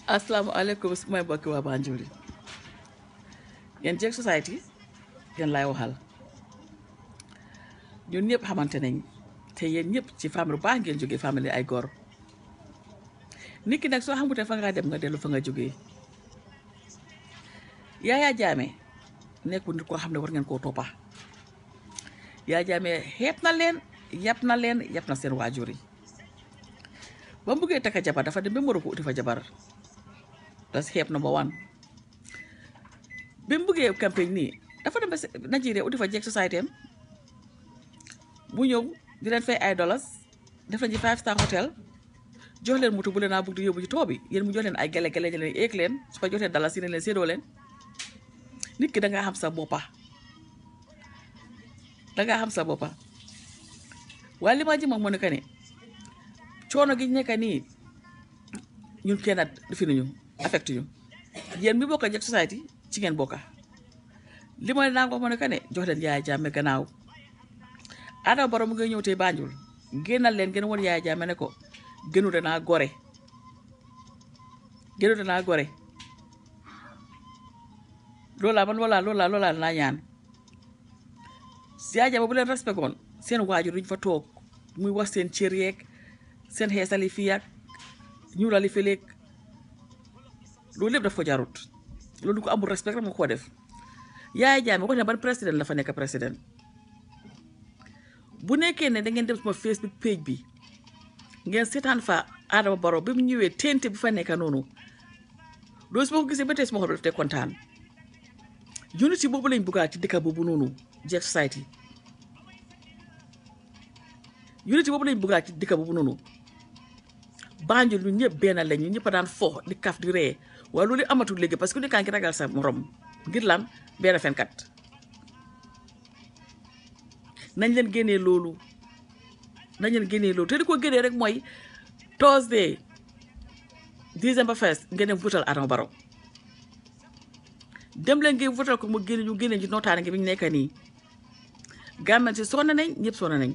asalaamaaleykum su may mbokki waa Banjul yi yéen Jek Society yéen laay waxal ñun ñëpp xamante nañ te yéen ñëpp ci famille bu baax ngeen jógee famille ay góor nit ki nag soo xamute fa ngaa dem nga dellu fa nga jógee Yaya Jammeh nekkul nit koo xam ne war ngeen koo toppa Yaya Jammeh xeeb na leen yàpp na leen yàpp na seen waajur yi ba mu bëggee takka jabar dafa dem ba Morocco uti fa jabar das xeeb number one bi mu bëggee campagne nii dafa dem ba Nigeria uti fa Jek Society am mu ñëw di leen fay ay dollars def nañ ci five star hotel jox leen moto bu leen naa bëgg di yóbbu ci too bi yéen mu jox leen ay gele gele ñu leen éeg leen su ko jox leen dollars yi ne leen séedoo leen nit ki da ngaa xam sa boppa da ngaa xam sa boppa waaye li ma ji moom moo nekk ne coono gi nekk nii ñun kenn at fi nañu affecté ñu yéen mi bokk Jek Society ci ngeen bokka li ma naa ko moo nekk ne jox leen Yaya Jammeh gannaaw Adama Barrow mu ngi ñëw tey Banjul génnal leen gën woon Yaya Jammeh ne ko gënu danaa gore gënu danaa gore loolaa man loolaa loolaa loolaa naa ñaan Yaya Jammeh bu leen respect woon seen waajur duñ fa toog muy wax seen cër yeeg seen xeesali fii ak ñuulali feleeg loolu lépp daf ko jarut loolu ko amul respect rek moo ko def Yaya Jammeh wax ne ban président la fa nekk président bu nekkee ne da ngeen dem sama Facebook page bi ngeen seetaan fa Adama Barrow bi mu ñëwee tente bi fa nekk noonu loolu su ma ko gisee ba tey suma xol bi daf te kontaan unity boobu lañ buggaat ci dëkk boobu noonu Jek Society unity boobu lañ buggaat ci dëkk boobu noonu Banjul ñun ñëpp benn lañ ñun ñëpp a daan fo di kaf di ree waaye loolu amatul léegi parce que ku nekkaa ngi ragal sa morom ngir lan benn fenkat nañ leen génnee loolu nañ leen génnee loolu te di ko génnee rek mooy Thursday December first ngeen dem votal Adama Barrow dem leen ngeen votal ko mu génne ñu génne ci nootaane gi bi ñu nekk nii gàmmen si sonn nañ ñëpp sonn nañ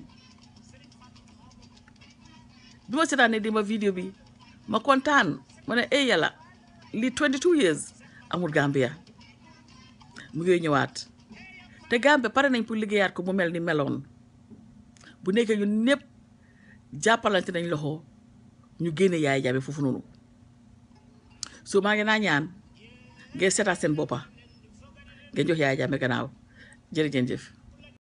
bi ma seetaanee di ma vidéo bi ma kontaan ma ne ay yàlla lii 22 years amul Gambia mu ngi ñëwaat te Gambia pare nañ pour liggéeyaat ko mu mel ni meloon bu nekkee ñun ñëpp jàppalante nañ loxo ñu génne Yaya Jammeh foofu noonu so maa ngi naa ñaan ngeen seetaat seen boppa ngeen jox Yaya Jammeh gannaaw jërëjëf